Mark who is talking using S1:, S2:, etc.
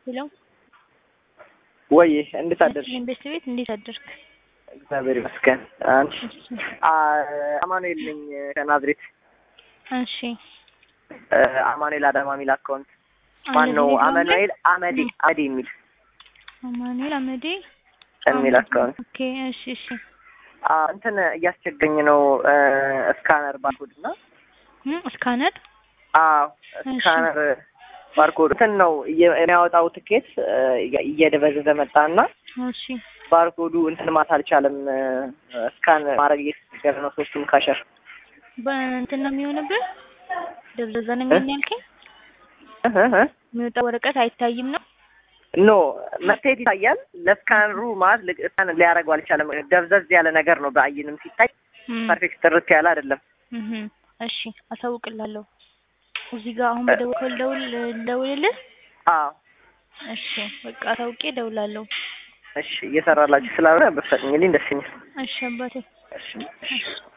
S1: ሄሎ
S2: ወይ እንዴት አደርሽ?
S1: ቤት ቤት እንዴት አደርክ?
S2: እግዚአብሔር ይመስገን። አንቺ? አማኑኤል ነኝ ከናዝሬት።
S1: እሺ
S2: አማኑኤል አዳማ የሚል አካውንት ማን ነው? አማኑኤል አመዴ አመዴ የሚል
S1: አማኑኤል አመዴ
S2: የሚል አካውንት።
S1: ኦኬ እሺ እሺ
S2: እንትን እያስቸገኝ ነው ስካነር ባርኮድ እና
S1: ስካነር
S2: አዎ ስካነር ባርኮድ እንትን ነው የሚያወጣው ትኬት እየደበዘዘ መጣና
S1: እሺ
S2: ባርኮዱ እንትን ማት አልቻለም። ስካን ማድረግ እየተቸገረ ነው። ሶስቱም ካሸር
S1: በእንትን ነው የሚሆንብህ። ደብዘዘ ነው የሚሆን ያልከኝ? የሚወጣ ወረቀት አይታይም ነው?
S2: ኖ መታየት ይታያል። ለስካነሩ ማለት ስካን ሊያደርገው አልቻለም። ደብዘዝ ያለ ነገር ነው። በአይንም ሲታይ ፐርፌክት ጥርት ያለ አይደለም።
S1: እሺ አሳውቅላለሁ። እዚህ ጋር አሁን በደወል ደውል ደውልልህ።
S2: አዎ
S1: እሺ በቃ አሳውቄ ደውላለሁ።
S2: እሺ እየሰራላችሁ ስላልሆነ በፈጥኝልኝ ደስ ይላል።
S1: እሺ አባቴ
S2: እሺ